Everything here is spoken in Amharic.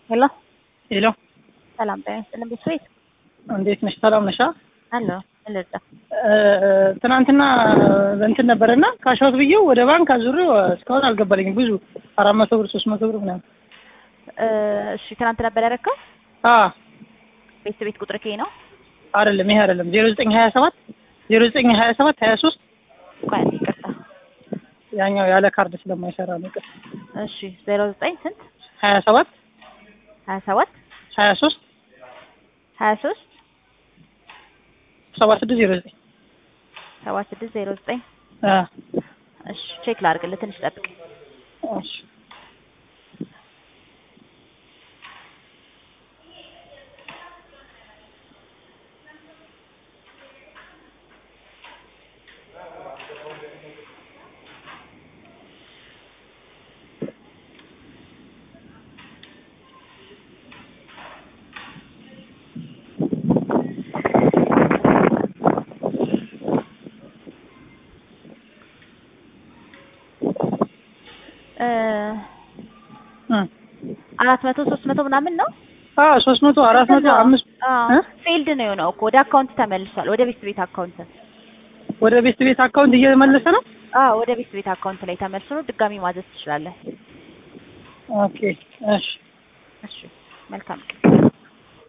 ሄሎ ሄሎ ሰላም ጤና ይስጥልን ቤተሰቤት እንዴት ነሽ? ሰላም ነሻ? አሎ ልርዳ ትናንትና እንትን ነበረና ካሻውት ብዬው ወደ ባንክ አዙሬው እስካሁን አልገባልኝም። ብዙ አራት መቶ ብር ሶስት መቶ ብር ምናምን። እሺ ትናንት ነበር ያደረከው አ ቤተሰቤት ቁጥር ከይ ነው አይደለም ይሄ አይደለም ዜሮ ዘጠኝ ሀያ ሰባት ዜሮ ዘጠኝ ሀያ ሰባት ሀያ ሶስት ቆይ ይቅርታ ያኛው ያለ ካርድ ስለማይሰራ ነው። ይቅር እሺ ዜሮ ዘጠኝ ስንት ሀያ ሰባት ሀያ ሰባት ሀያ ሶስት ሀያ ሶስት ሰባ ስድስት ዜሮ ዘጠኝ ሰባ ስድስት ዜሮ ዘጠኝ አ እሺ ቼክ ላድርግልህ ትንሽ ጠብቅ እሺ እ እ አራት መቶ ሶስት መቶ ምናምን ነው አ ሶስት መቶ አራት መቶ አምስት እ ፌልድ ነው የሆነው እኮ ወደ አካውንት ተመልሷል ወደ ቤት ቤት አካውንት ወደ ቤት ቤት አካውንት እየመለሰ ነው። አዎ ወደ ቤት ቤት አካውንት ላይ ተመልሶ ነው ድጋሚ ማዘዝ ትችላለህ ኦኬ እሺ እሺ መልካም ቀን